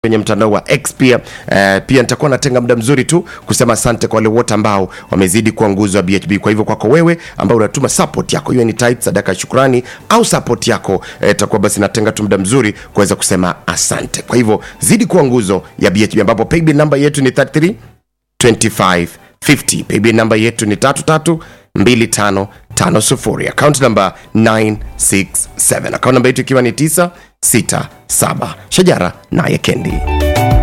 kwenye mtandao wa X pia eh, pia nitakuwa natenga muda mzuri tu kusema asante kwa wale wote ambao wamezidi kuwa nguzo ya BHB. Kwa hivyo kwako wewe ambao unatuma support yako, hiyo ni type sadaka ya shukrani au support yako, eh, takuwa basi natenga tu muda mzuri kuweza kusema asante. Kwa hivyo zidi kuwa nguzo ya BHB, ambapo paybill namba yetu ni 33 25 50. Paybill namba yetu ni 33 2550. Account namba 967. Account namba yetu ikiwa ni 967. Shajara naye Kendi.